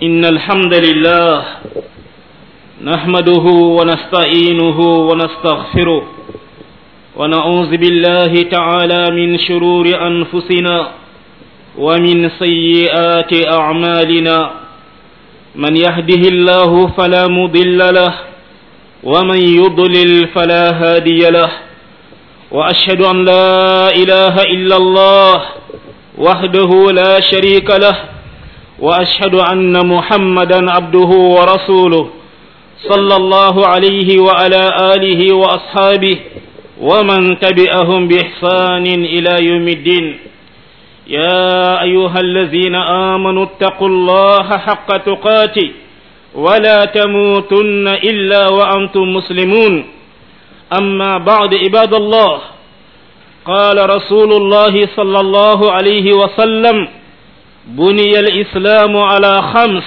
إن الحمد لله نحمده ونستعينه ونستغفره ونعوذ بالله تعالى من شرور أنفسنا ومن سيئات أعمالنا من يهده الله فلا مضل له ومن يضلل فلا هادي له وأشهد أن لا إله إلا الله وحده لا شريك له واشهد ان محمدا عبده ورسوله صلى الله عليه وعلى اله واصحابه ومن تبعهم باحسان الى يوم الدين يا ايها الذين امنوا اتقوا الله حق تقاته ولا تموتن الا وانتم مسلمون اما بعد عباد الله قال رسول الله صلى الله عليه وسلم بني الإسلام على خمس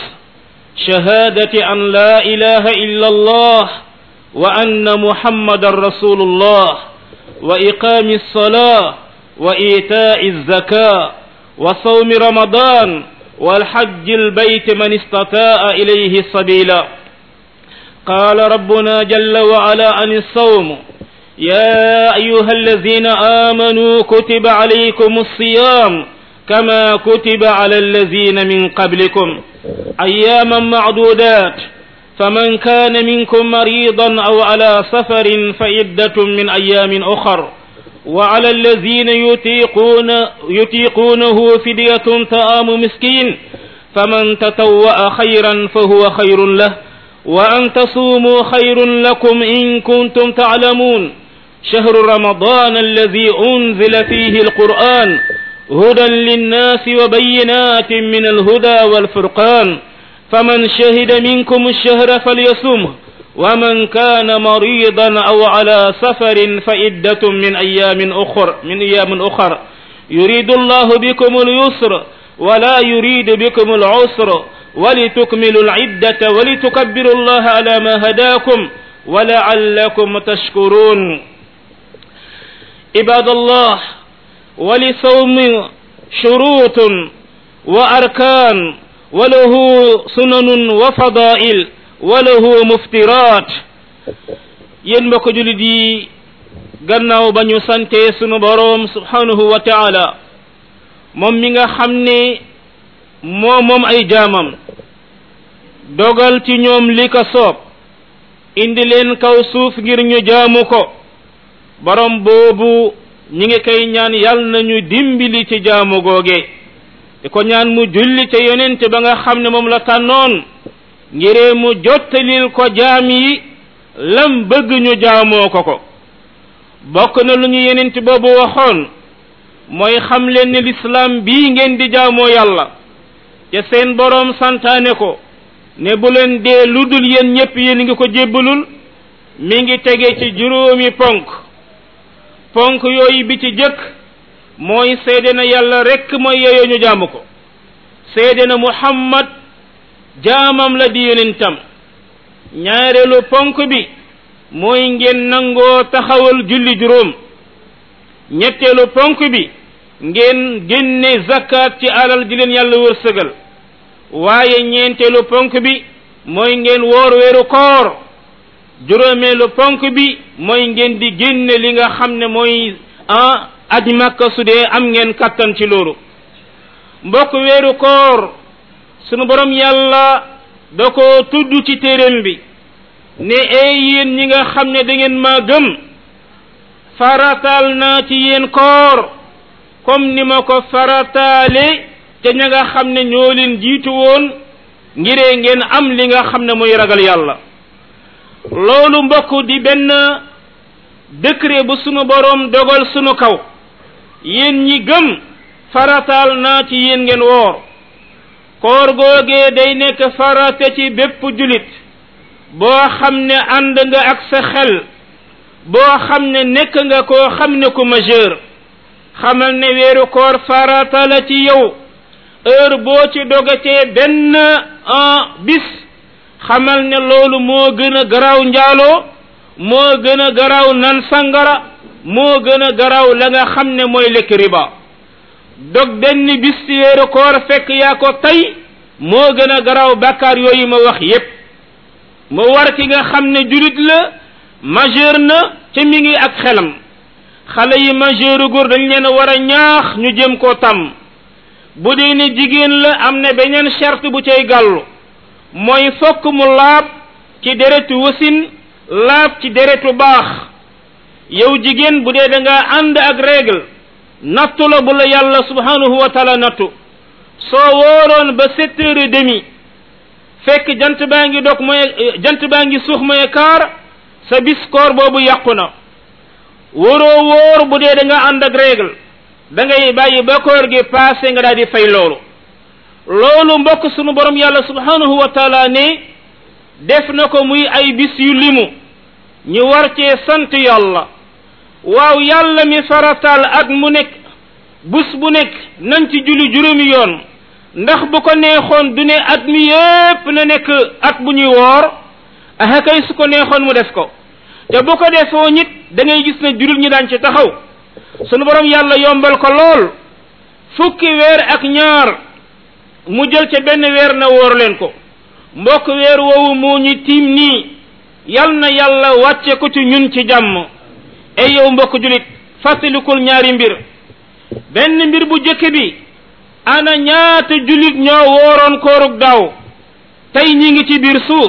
شهادة أن لا إله إلا الله وأن محمد رسول الله وإقام الصلاة وإيتاء الزكاة وصوم رمضان والحج البيت من استطاع إليه سبيلا قال ربنا جل وعلا عن الصوم يا أيها الذين آمنوا كتب عليكم الصيام كما كتب على الذين من قبلكم أياما معدودات فمن كان منكم مريضا أو على سفر فعدة من أيام أخر وعلى الذين يطيقون يطيقونه فدية طعام مسكين فمن تطوأ خيرا فهو خير له وأن تصوموا خير لكم إن كنتم تعلمون شهر رمضان الذي أنزل فيه القرآن هدى للناس وبينات من الهدى والفرقان فمن شهد منكم الشهر فليصمه ومن كان مريضا أو على سفر فعدة من أيام أخر من أيام أخر يريد الله بكم اليسر ولا يريد بكم العسر ولتكملوا العدة ولتكبروا الله على ما هداكم ولعلكم تشكرون عباد الله ولصوم شروط وأركان وله سنن وفضائل وله مفترات yéen mbokk julit yi gannaaw ba ñu sante sunu boroom subhanahu wa taala moom mi nga xam ne moo moom ay jaamam dogal ci ñoom li ko soob indi leen kaw suuf ngir ñu jaamu ko boroom boobu ñi ngi koy ñaan yal nañu dimbali ci jaamu googe di ko ñaan mu julli ca yonent ba nga xam ne moom la tànnoon ngiree mu jottalil ko jaam yi lam bëgg ñu jaamoo ko ko bokk na lu ñu yonent boobu waxoon mooy xam leen ne lislaam bii ngeen di jaamoo yàlla te seen boroom santaane ko ne bu leen dee lu dul yéen ñépp yéen ngi ko jébbalul mi ngi tege ci juróomi ponk ponk yooyu bi ci jëkk mooy seede na yàlla rekk mooy yeyoo ñu jaamu ko seede na muhammad jaamam la di yonentam ñaareelu ponk bi mooy ngeen nangoo taxawal julli juróom ñetteelu ponk bi ngeen génne zakat ci alal ji leen yàlla wërsëgal waaye ñeenteelu ponk bi mooy ngeen woor weeru koor juróomeelu ponk bi mooy ngeen di génne li nga xam ne mooy ah aji makka su dee am ngeen kattan ci loolu mbokk weeru koor sunu borom yàlla da ko tudd ci téeréem bi ne ee yéen ñi nga xam ne da ngeen maa gëm farataal naa ci yéen koor comme ni ma ko farataale te ña nga xam ne ñoo leen jiitu woon ngiree ngeen am li nga xam ne mooy ragal yàlla loolu mbokk di benn décret bu sunu boroom dogal sunu kaw yéen ñi gëm farataal naa ci yéen ngeen woor koor googee day nekk farate ci bépp julit boo xam ne ànd nga ak sa xel boo xam ne nekk nga koo xam ne ku majeur xamal ne weeru koor farata la ci yow heure boo ci dogatee benn bis xamal ne loolu moo gën a garaaw njaaloo moo gën a garaaw nan sangara moo gën a garaaw la nga xam ne mooy lekk riba dog benn bis ci weeru koor fekk yaa ko tey moo gën a garaaw bàkkaar yooyu ma wax yépp mu war ki nga xam ne julit la majeur na te mi ngi ak xelam xale yi majeur góor dañ leen war a ñaax ñu jëm koo tàmm bu dee ne jigéen la am na beneen charte bu cay gàllu mooy fokk mu laab ci deretu wasin laab ci deretu baax yow jigéen bu dee da nga ànd ak règle nattu la bu la yàlla subhanahu wa taala nattu soo wooroon ba sept heures et demi fekk jant baa ngi dog mooy jant baa ngi suux mooy kaar sa bis koor boobu yàqu na waroo wóor bu dee da nga ànd ak règle da ngay bàyyi ba koor gi passé nga daal di fay loolu loolu mbokk sunu borom yàlla subhanahu wa taala ne def na ko muy ay bis yu limu ñu war cee sant yàlla waaw yàlla mi farataal at mu nekk bus bu nekk nañ ci julli juróomi yoon ndax bu ko neexoon du ne at mi yépp na nekk at bu ñuy woor aha kay su ko neexoon mu def ko te bu ko defoo nit da ngay gis ne jullit ñi daan ci taxaw sunu borom yàlla yombal ko lool fukki weer ak ñaar mu jël ca benn weer na wóor leen ko mbokk weer woowu moo ñu tiim nii yal na yàlla wàcce ko ci ñun ci jàmm ay yow mbokk julit fàttalikul ñaari mbir benn mbir bu jëkk bi ana ñaata julit ñoo wooroon koorug daaw tey ñi ngi ci biir suuf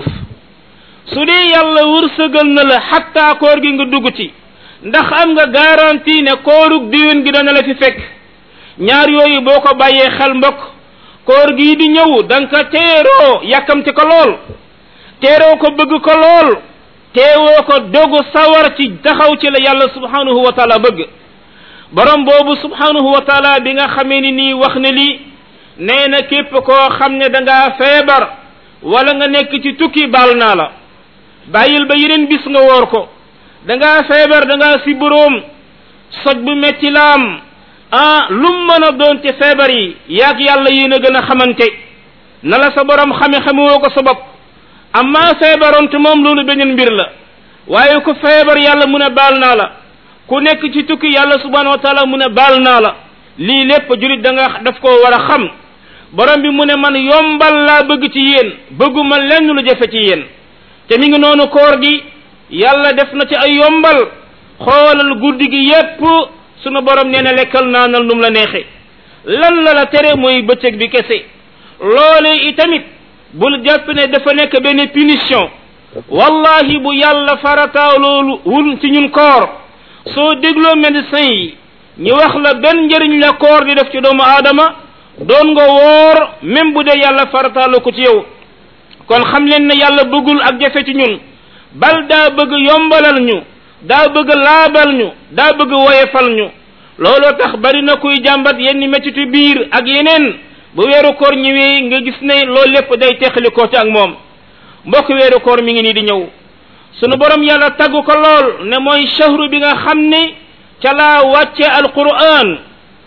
su dee yàlla wërsëgal na la xattaa koor gi nga dugg ci ndax am nga garantie ne koorug diwén gi dana la fi fekk ñaar yooyu boo ko bàyyee xel mbokk koor gii di ñëw da nga ko teeroo yàkkamte ko lool teeroo ko bëgg ko lool teewoo ko dogu sawar ci taxaw ci la yàlla subhanahu wa taala bëgg borom boobu subhanahu wa taala bi nga xamee ni nii wax ne lii nee na képp koo xam ne da ngaa feebar wala nga nekk ci tukki baal naa la bàyyil ba yeneen bis nga woor ko da ngaa feebar da ngaa si boroom soj bu metti laam ah lum mën a doon ci feebar yi yaag yàlla yéen a gën a xamante na la sa borom xame xamewoo ko sa bopp amma feebaroon te moom loolu beneen mbir la waaye ku feebar yàlla mu ne baal naa la ku nekk ci tukki yàlla subhanahu wa taala mu ne baal naa la lii lépp julit da nga daf koo war a xam borom bi mu ne man yombal laa bëgg ci yéen bëgguma lenn lu jafe ci yéen te mi ngi noonu koor gi yàlla def na ci ay yombal xoolal guddi gi yépp sunu borom nee na lekkal naanal num la neexe lan la la tere mooy bëccëg bi kese loole itamit bul jàpp ne dafa nekk benn punition wallahi bu yàlla farataaw loolu wul ci ñun koor soo dégloo médecin yi ñi wax la benn njëriñ la koor di def ci doomu aadama doon nga woor même bu dee yàlla farataalu ko ci yow kon xam leen ne yàlla bëggul ak jafe ci ñun bal daa bëgg yombalal ñu daa bëgg laabal ñu daa bëgg woyefal ñu looloo tax bari na kuy jàmbat yenn mettitu biir ak yeneen bu weeru koor ñëwee nga gis ne loolu lépp day teqali ko ci ak moom mbokk weeru koor mi ngi nii di ñëw sunu borom yàlla tagg ko lool ne mooy shahru bi nga xam ne ca laa wàcce alquran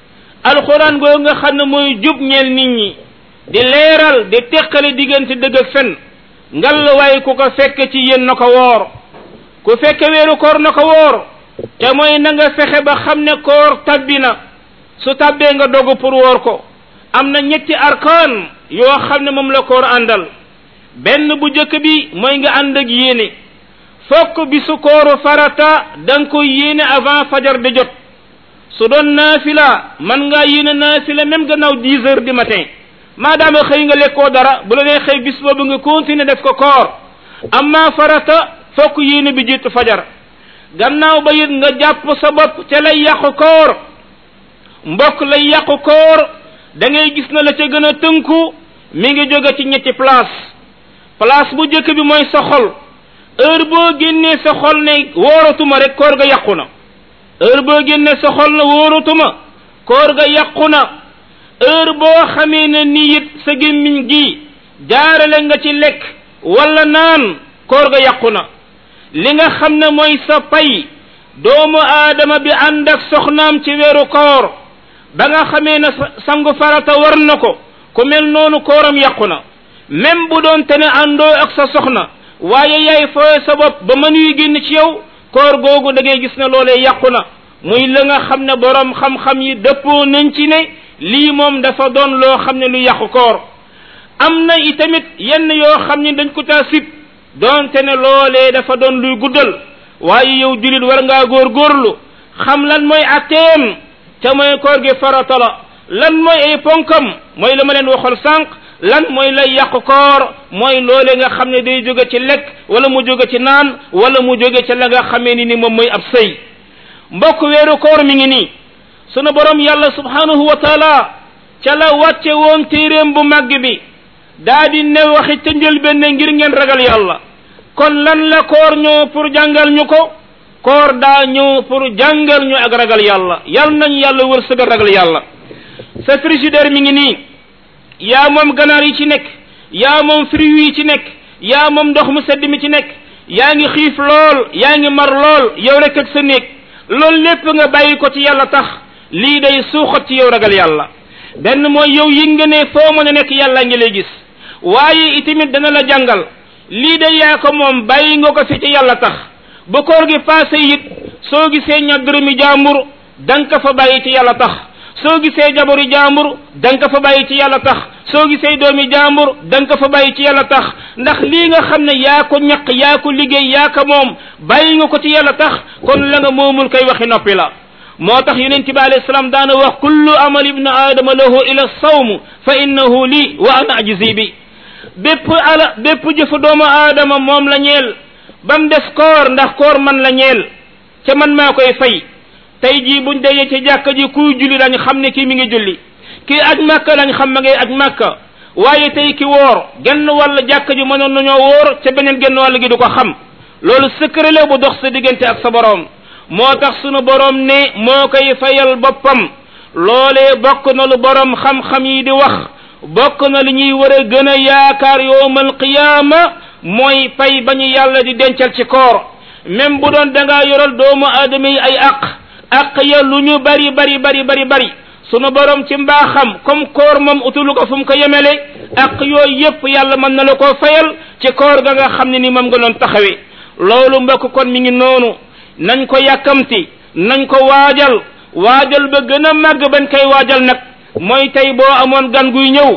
alquran goo nga xam ne mooy jub ñeel nit ñi di leeral di teqale diggante dëgg ak fen ngal waaye ku ko fekk ci yéen na ko woor ku fekke weeru koor na ko woor te mooy na nga fexe ba xam ne koor tabbi na su tabbee nga dogu pour woor ko am na ñetti arkaan yoo xam ne moom la koor àndal benn bu jëkk bi mooy nga ànd ak yéene fokk bi su kooru farata da nga koy yéene avant fajar di jot su doon naafila man ngaa yéene naafila même gannaaw dix heures du matin maadaama xëy nga lekkoo dara bu la nee xëy bis boobu nga continuer def ko koor amma farata fokk yéene bi jiitu fajar gannaaw ba it nga jàpp sa bopp te lay yàqu koor mbokk lay yàqu koor da ngay gis na la ca gën a tënku mi ngi jóge ci ñetti place place bu jëkk bi mooy sa xol heure boo génnee sa xol ne wóoratuma rek koor ga yàqu na heure boo génnee sa xol ne wóoratuma koor ga yàqu na heure boo xamee ne nii it sa gémmiñ gi jaarale nga ci lekk wala naan koor ga yàqu na li nga xam ne mooy sa pay doomu aadama bi ànd ak soxnaam ci weeru koor ba nga xamee ne sangu farata war na ko ku mel noonu kooram yàqu na même bu doon te ne àndoo ak sa soxna waaye yaay fooye sa bopp ba mën yu génn ci yow koor googu da ngay gis ne loolee yàqu na muy la nga xam ne borom xam-xam yi dëppoo nañ ci ne lii moom dafa doon loo xam ne lu yàqu koor am na itamit yenn yoo xam ni dañ ko taa sib donte ne loolee dafa doon luy guddal waaye yow julit war ngaa góorgóorlu xam lan mooy atteem ca mooy koor gi farata la lan mooy ay ponkam mooy la ma leen waxal sànq lan mooy lay yàq koor mooy loole nga xam ne day jóge ci lekk wala mu jóge ci naan wala mu jóge ci la nga xamee ni ni moom mooy ab sëy mbokk weeru koor mi ngi nii sunu borom yàlla subhanahu wa taala ca la wàcce woon téeréem bu màgg bi daa di ne waxi ca njëlbéen ngir ngeen ragal yàlla kon lan la koor ñëw pour jàngal ñu ko koor daa ñëw pour jàngal ñu ak ragal yàlla yal nañ yàlla wërsëgal ragal yàlla sa frigidaire mi ngi nii yaa moom ganaar yi ci nekk yaa moom fruits yi ci nekk yaa moom ndox mu sedd mi ci nekk yaa ngi xiif lool yaa ngi mar lool yow rek ak sa néeg loolu lépp nga bàyyi ko ci yàlla tax lii day suuxat ci yow ragal yàlla benn mooy yow yi nga ne foo mën a nekk yàlla ngi lay gis waaye itamit dana la jàngal lii de yaa ko moom bàyyi nga ko fi ci yàlla tax bu koor gi passé it soo gisee ña dërëmi jaambur danga ko fa bàyyi ci yàlla tax soo gisee jabori jaambur danga ko fa bàyyi ci yàlla tax soo gisee doomi jaambur danga ko fa bàyyi ci yàlla tax ndax lii nga xam ne yaa ko ñaq yaa ko liggéey yaa ko moom bàyyi nga ko ci yàlla tax kon la nga moomul koy waxi noppi la moo tax yonent bi alayhi salaam daana wax kullu amal ibnu aadama lahu ila sawm fa innahu li wa ana ajzi bi bépp ala bépp jëfu doomu aadama moom la ñeel ba mu des koor ndax koor man la ñeel ca man maa koy fay tey jii buñ dajee ci jàkka ji kuy julli dañ xam ne kii mi ngi julli kii aj màkka lañ xam ma ngay aj màkka waaye tey ki woor genn wàll jàkka ji mënoon nañoo woor ca beneen genn wàll gi du ko xam loolu secret la bu dox sa diggante ak sa boroom moo tax sunu boroom ne moo koy fayal boppam loolee bokk na lu boroom xam-xam yi di wax bokk na li ñuy war a gën a yaakaar yowmal qiyaama mooy pay ba ñu yàlla di dencal ci koor même bu doon da ngaa yoral doomu aadama yi ay aq aq ya lu ñu bari bari bari bari bari sunu borom ci mbaaxam comme koor moom utulu ko fu mu ko yemele aq yooyu yépp yàlla mën na la koo fayal ci koor ga nga xam ne ni moom nga doon taxawee loolu mbokk kon mi ngi noonu nañ ko yàkkamti nañ ko waajal waajal ba gën a màgg bañ koy waajal nag mooy tey boo amoon gan guy ñëw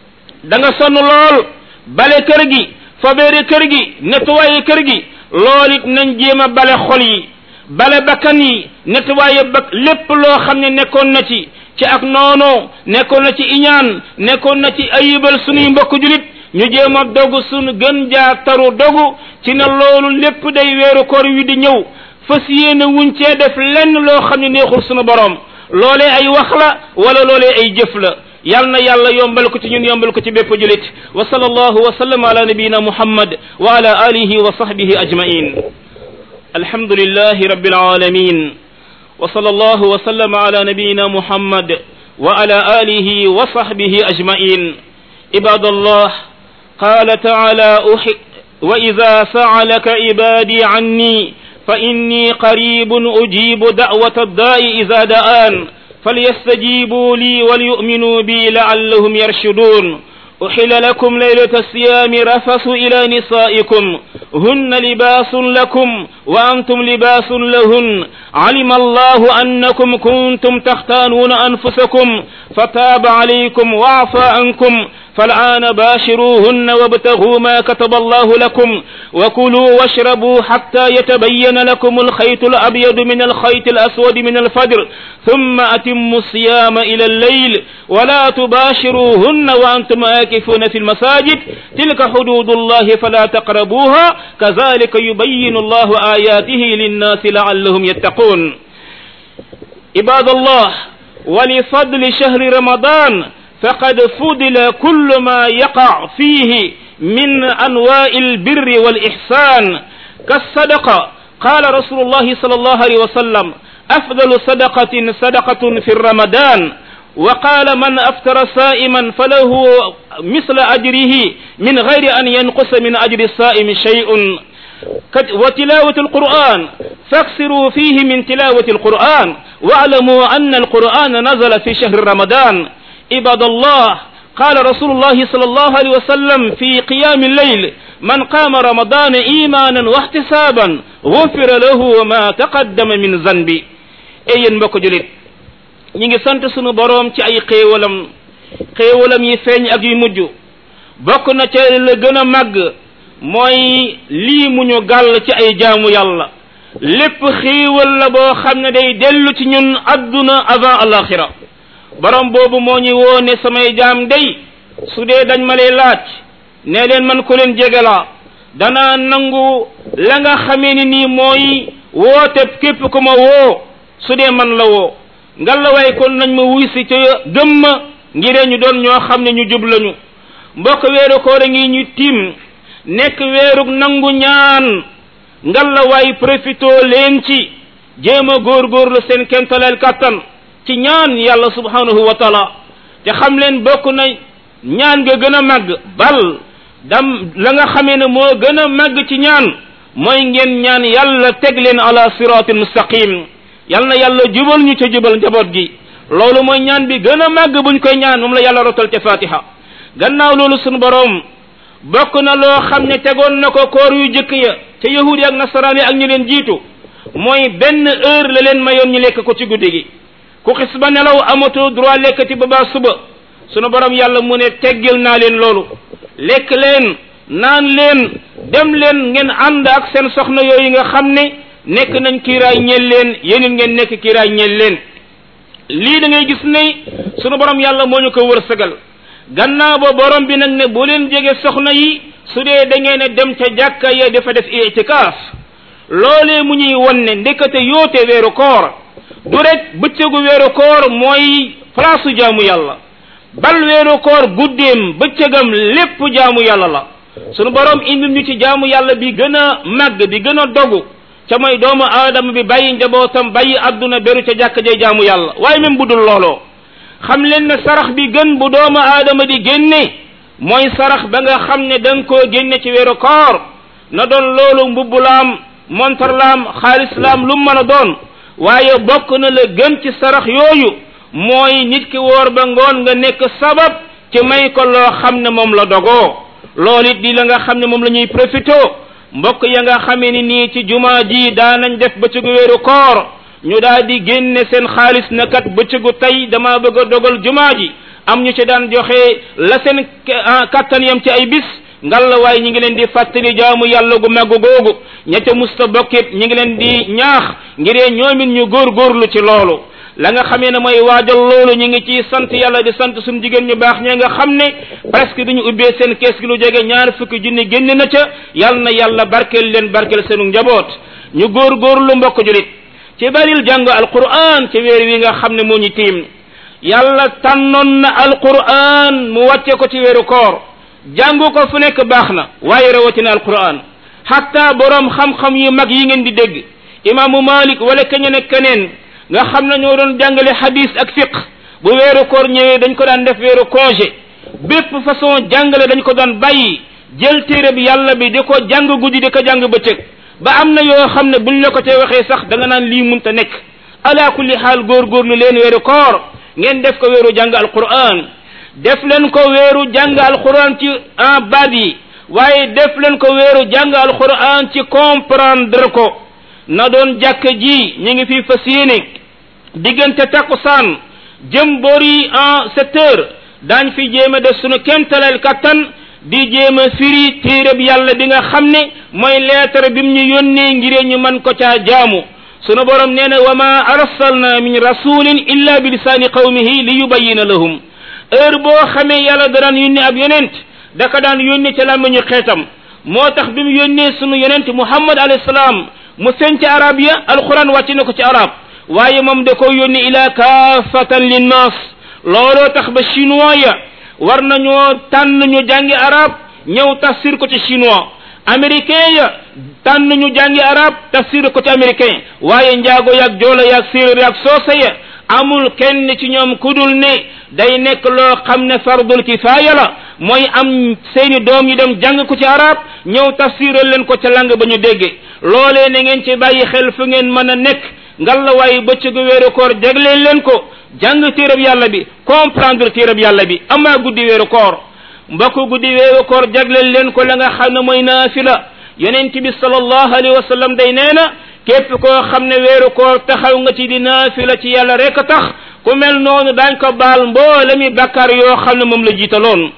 da nga sonn lool bale kër gi fabeere kër gi nettoyé kër gi lool it nañ jéem a bale xol yi bale bakkan yi nettoyé ba lépp loo xam ne nekkoon na ci ci ak noonoo nekkoon na ci iñaan nekkoon na ci ayibal sunuy mbokk julit ñu jéem a dogu sunu gën jaa taru dogu ci ne loolu lépp day weeru koor wi di ñëw fas yéene wuñ cee def lenn loo xam ne neexul sunu borom loolee ay wax la wala loolee ay jëf la yal na yàlla yombal ko ci ñun yombal ko ci bépp julit wa sallallahu wa sallam ala nabiyina muhammad wa ala alihi wa sahbihi ajmain alhamdulillahi rabbil alamin wa sallallahu wa sallam ala nabiyina muhammad wa ala alihi wa sahbihi ajmain ibadallah qala taala وإذا سعلك عبادي عني فإني قريب أجيب دعوة الداء إذا دعان فليستجيبوا لي وليؤمنوا بي لعلهم يرشدون أحل لكم ليلة الصيام رفث إلى نسائكم هن لباس لكم وأنتم لباس لهن علم الله أنكم كنتم تختانون أنفسكم فتاب عليكم وعفى عنكم فالآن باشروهن وابتغوا ما كتب الله لكم وكلوا واشربوا حتى يتبين لكم الخيط الأبيض من الخيط الأسود من الفجر ثم أتموا الصيام إلى الليل ولا تباشروهن وأنتم آكفون في المساجد تلك حدود الله فلا تقربوها كذلك يبين الله آياته للناس لعلهم يتقون عباد الله ولفضل شهر رمضان فقد فضل كل ما يقع فيه من أنواع البر والإحسان كالصدقة قال رسول الله صلى الله عليه وسلم أفضل صدقة صدقة في رمضان وقال من أفطر صائما فله مثل أجره من غير أن ينقص من أجر الصائم شيء وتلاوة القرآن فاكسروا فيه من تلاوة القرآن واعلموا أن القرآن نزل في شهر رمضان عباد الله قال رسول الله صلى الله عليه وسلم في قيام الليل من قام رمضان إيمانا واحتسابا غفر له ما تقدم من ذنبي أي mbokk julit ñi ngi sant sunu boroom ci ay xéewalam xéewalam yi feeñ ak yu mujj bokk na ca la gën a màgg mooy lii mu ñu gàll ci ay jaamu yàlla lépp xiiwal la boo xam ne day dellu ci ñun adduna avant alaxira borom boobu moo ñu woo ne samay jaam day su dee dañ ma lay laaj ne leen man ko leen jege la danaa nangu la nga xamee ni nii mooy woote képp ku ma woo su dee man la woo ngalla waay kon nañ ma wuy si ca gëm ma ngiree ñu doon ñoo xam ne ñu jub lañu mbokk weeru koor a ngi ñu tiim nekk weerug nangu ñaan ngalla waay profito leen ci jéem a góorgóorlu seen kemtaleel kàttan ci ñaan yàlla subhanahu wa taala te xam leen bokk na ñaan nga gën a màgg bal dam la nga xamee ne moo gën a màgg ci ñaan mooy ngeen ñaan yàlla teg leen ala siratin mustaqim yal na yàlla jubal ñu ca jubal njaboot gi loolu mooy ñaan bi gën a màgg buñ koy ñaan moom la yàlla rotal ca fatiha gannaaw loolu sunu boroom bokk na loo xam ne tegoon na ko koor yu jëkk ya ca yahudi ak nasaraan yi ak ñu leen jiitu mooy benn heure la leen mayoon ñu lekk ko ci guddi gi ku xis ba nelaw amatoo droit lekkati ba baa suba sunu borom yàlla mu ne teggil naa leen loolu lekk leen naan leen dem leen ngeen ànd ak seen soxna yooyu nga xam ne nekk nañ kiiraay ñeel leen yéen ngeen nekk kiiraay ñeel leen lii da ngay gis ne sunu borom yàlla moo ñu ko wërsëgal gannaaw ba borom bi nag ne bu leen jege soxna yi su dee da ngeen a dem ca jàkka ya dafa def itikaaf loolee mu ñuy won ne ndekete yoote weeru koor du rek bëccëgu weeru koor mooy place jaamu yàlla bal weeru koor guddeem bëccëgam lépp jaamu yàlla la sunu borom indil ñu ci jaamu yàlla bi gën a màgg bi gën a dogu ca mooy doomu aadama bi bàyyi njabootam bàyyi adduna beru ca jàkk jay jaamu yàlla waaye même bu dul looloo xam leen ne sarax bi gën bu doomu aadama di génne mooy sarax ba nga xam ne da nga koo génne ci weeru koor na doon loolu mbubb laam montar laam xaalis laam lu mën a doon waaye bokk na la gën ci sarax yooyu mooy nit ki woor ba ngoon nga nekk sabab ci may ko loo xam ne moom la dogoo loolu it di la nga xam ne moom la ñuy profité mbokk ya nga xamee ni nii ci jumaa ji daanañ def bëccëgu weeru koor ñu daal di génne seen xaalis na kat bëccëgu tey dama bëgg a dogal jumaa ji am ñu ci daan joxe la seen kattan yam ci ay bis ngalla waaye ñi ngi leen di fàttali jaamu yàlla gu màgg googu ña ca musta bokkit ñi ngi leen di ñaax ngiree ñoomit ñu góorgóorlu ci loolu la nga xamee ne mooy waajal loolu ñu ngi ci sant yàlla di sant suñu jigéen ñu baax ñee nga xam ne presque duñu ubbee seen kees gi lu jege ñaar fukki junni génn na ca yal na yàlla barkeel leen barkeel seenu njaboot ñu góorgóorlu mbokk julit ci baril jàng alquran ci weer wi nga xam ne moo ñu tiim yàlla tànnoon na alquran mu wàcce ko ci weeru koor jàngu ko fu nekk baax na waaye rawatina alquran hatta borom xam-xam yu mag yi ngeen di dégg imaamu malik wala keneen ak keneen nga xam ne ñoo doon jàngale hadis ak fiq bu weeru koor ñëwee dañ ko daan def weeru congé bépp façon jàngale dañ ko daan bàyyi jël téere bi yàlla bi di ko jàng guddi di ko jàng bëccëg ba am na yoo xam ne buñ la ko te waxee sax da nga naan lii munta nekk ala kulli xaal góorgóorlu leen weeru koor ngeen def ko weeru jàng alquran def leen ko weeru jàng alquran ci en baat yi waaye def leen ko weeru jàng alquran ci comprendre ko na doon jàkk ji ñu ngi fi fas yéene diggante takkusaan jëm boori en sept heures daañ fi jéem a def sunu kemtaleel kattan di jéem a firi téereb yàlla bi nga xam ne mooy lettre bi mu ñu yónnee ngiree ñu man ko caa jaamu sunu borom nee na wa ma arsalna min rasulin illa bi lisaani qawmihi li yubayina lahum heure boo xamee yàlla daraan yónni ab yonent daka daan yónni ca làmmiñu xeetam moo tax bi mu yónnee sunu yonent muhammad alayhi salaam mu feeñ ci arab ya alquran wàcc na ko ci arab waaye moom da ko yónni ila kaafatan linnas looloo tax ba chinois ya war nañoo tànn ñu jàngi arab ñëw tafsir ko ci chinois américain ya tànn ñu jàngi arab tafsir ko ci américain waaye njaago yaag joola yaag séeréer yaag soose ya amul kenn ci ñoom kudul ne day nekk loo xam ne fardul kifaaya la mooy am seeni doom yi dem jàng ko ci arab ñëw tafsiral leen ko ca lang ba ñu dégge loolee na ngeen ci bàyyi xel fu ngeen mën a nekk ngalla waaye bëccëgu weeru koor jagleen leen ko jàng téerab yàlla bi comprendre téerab yàlla bi amaa guddi weeru koor mbokk guddi weeru koor jagleen leen ko la nga xam ne mooy naafila yonent bi sallallahu alayhi wa sallam day nee na képp koo xam ne weeru koor taxaw nga ci di naafila ci yàlla rek tax ku mel noonu daañ ko baal mboole mi bakkaar yoo xam ne moom la jiitaloon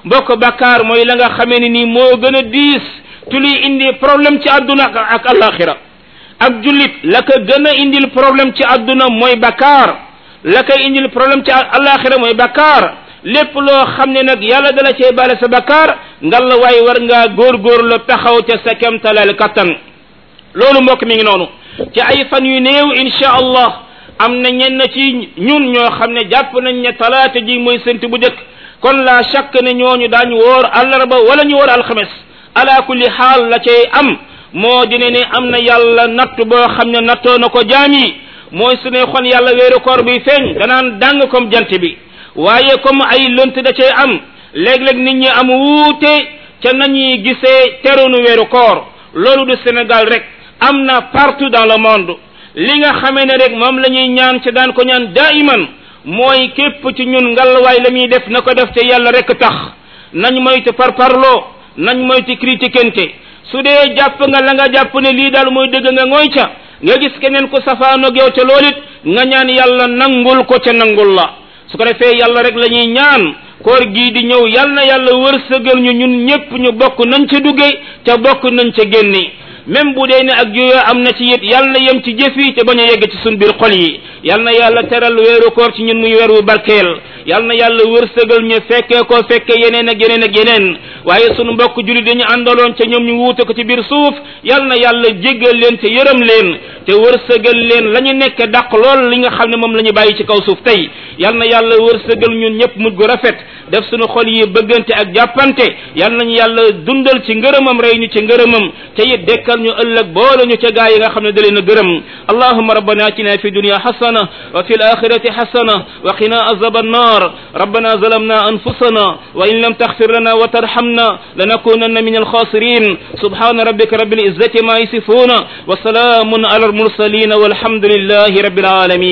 mbokk bakkaar mooy la nga xamee ne nii moo gën a diis tu liy indi problème ci àdduna ak alaxira ak jullit la ko gën a indil problème ci àdduna mooy bakkaar la koy indil problème ci alaxira mooy bakkaar lépp loo xam ne nag yàlla dala cee bale sa bakkaar ngal la waaye war ngaa góorgóor la taxaw ca sa kemtalal kattan loolu mbokk mi ngi noonu ci ay fan yu néew insha allah am na ñenn ci ñun ñoo xam ne jàpp nañ ne talaata ji mooy sént bu njëkk kon la chaque ne ñooñu daañu woor àllarba wala ñu woor alxames ala kulli xaal la cay am moo dine ne am na yàlla natt boo xam ne nattoo na ko jaam yi mooy su ne xon yàlla weeru koor buy feeñ danaan dàng comme jant bi waaye comme ay lënt da cay am léeg-léeg nit ñi am wuute ca nañuy gisee terunu weeru koor loolu du Sénégal rek am na partout dans le monde li nga xamee ne rek moom la ñuy ñaan ca daan ko ñaan daiman mooy képp ci ñun ngallwaay la muy def na ko def te yàlla rek tax nañ moytu par parloo nañ moytu critiquente su dee jàpp nga la nga jàpp ne lii daal mooy dëgg nga ngooy ca nga gis keneen ku safaanoog yow ca loolu it nga ñaan yàlla nangul ko ca nangul la su ko defee yàlla rek la ñuy ñaan koor gii di ñëw yal na yàlla wërsëgal ñu ñun ñépp ñu bokk nañ ca duggee ca bokk nañ ca génne même bu dee ne ak juyoo am na ci it yal na yem ci jëf yi te bañ a yegg ci sun biir xol yi yal na yàlla teral weeru koor ci ñun muy weer wu barkeel yal na yàlla wërsëgal ñu fekkee ko fekke yeneen ak yeneen ak yeneen waaye sunu mbokk julit dañu àndaloon ca ñoom ñu wuute ko ci biir suuf yal na yàlla jéggal leen te yërëm leen te wërsëgal leen la ñu nekk dàq lool li nga xam ne moom la ñu bàyyi ci kaw suuf tey yal na yàlla wërsëgal ñun ñëpp mujj gu rafet def sunu xol yi bëggante ak jàppante yal nañu yàlla dundal ci ngërëmam rey ñu ci ngërëmam te it dekkal ñu ëllëg boole ñu ca gaa yi nga xam ne da leen a gërëm allahumma rabbana atina fi dunya hasana wa fi alakhirati hasana wa qina azab annar rabbana zalamna anfusana wa in lam taghfir lana wa tarhamna lanakunanna min alkhasirin subhana rabbika rabbil izzati ma yasifuna wa salamun ala المرسلين والحمد لله رب العالمين